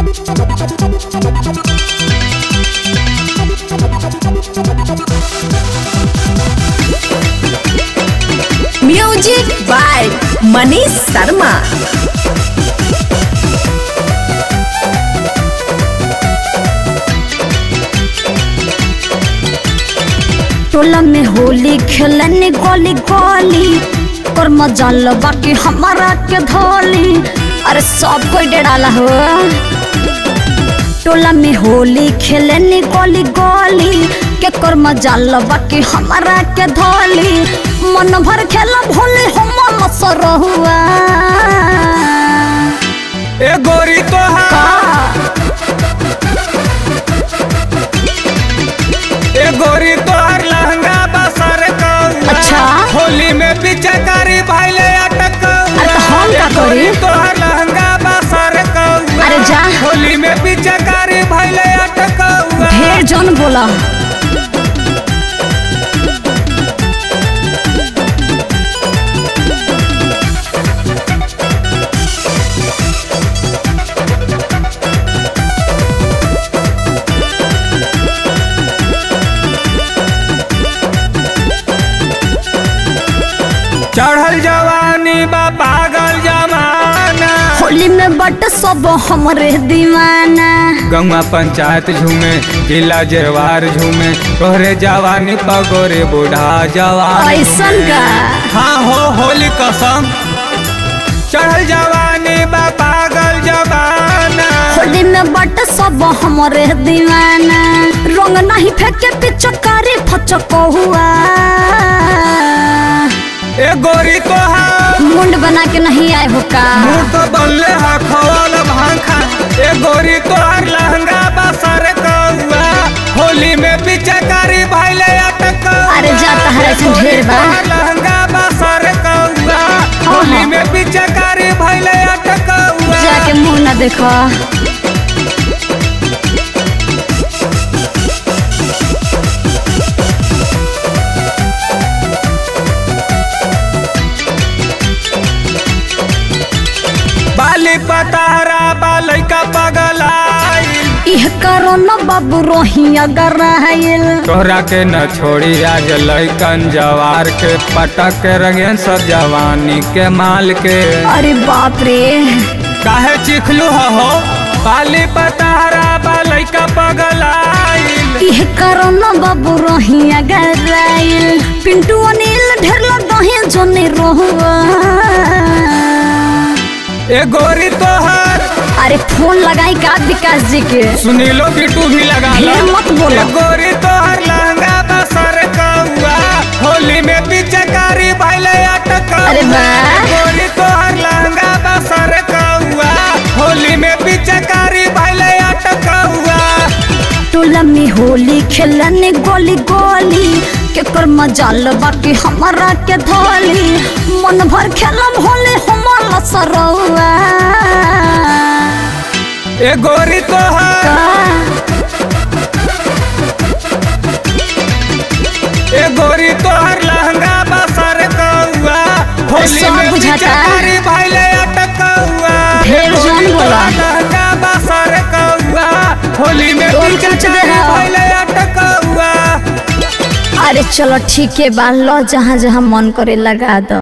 Music by Manish Sharma टोला में होली खेलने गोली गोली और मजा लो बाकी हमारा के धोली अरे सब कोई डराला हो टोला में होली खेलने गोली गोली के कर मजा लो बाकी हमारा के धोली मन भर खेला भोले हम सर हुआ ए गोरी तोहार ए गोरी तोहार लहंगा बसर कौआ अच्छा। होली में पिचकारी भाईले अटक अरे तो हम का करी? तोहार लहंगा बसर कौआ अरे जा। होली में पिचकारी भाईले अटक ढेर जन बोला चढ़ल जवानी बा पागल जमाना होली में बट सब हमरे दीवाना गंगा पंचायत झूमे जिला जेवार झूमे तोहरे जवानी पगोरे बूढ़ा जवान ऐसन का हाँ हो होली कसम चढ़ल जवानी बा पागल जवाना होली में बट सब हमरे दीवाना रंग नहीं फेंके पिचकारी फचको हुआ ए गोरी तोहार मुंड बना के नहीं आए हो का मुंह तो बनले हा खवाल भांखा ए गोरी तोहार लहंगा बसर कौआ होली में पिचकारी भाईले अटक अरे जाता है ऐसे ढेर बा लहंगा बसर कौआ होली में पिचकारी भाईले अटक जाके मुंह ना देखो बाली पतारा बालई का पगलाइल इह करो न बाबू रोही अगर आयल तोहरा के न छोड़ी आज लैकन जवार के पटक के रंगेन सब जवानी के माल के अरे बाप रे काहे चिखलू हो बाली पतारा बालई का पगलाइल इह करो न बाबू रोही अगर आयल पिंटू अनिल ढेर लगे जोने रोहुआ ए गोरी तोहर अरे फोन लगाई का विकास जी के सुनीलो बिटू भी लगा लो ढेर मत बोलो। ए गोरी तोहर लहंगा बसर कौआ होली में पिचकारी भाईले अटक अरे वाह। गोरी तोहर लहंगा बसर कौआ होली में पिचकारी भाईले अटक टोला में होली खेलने गोली गोली के कर मजा लो बाकी हमारा के धोली मन भर खेलब होले हमारा सरौआ ए गोरी तोहर ए गोरी तोहर लहंगा बसर कौआ होली सब में बुझाता। पिचकारी भाईले अटक ढेर जान बोला। लहंगा बसर कौआ होली में टोल के पिचकारी दे रहा। भाईले अटक अरे चलो ठीक है बा लो जहाँ जहाँ मन करे लगा दो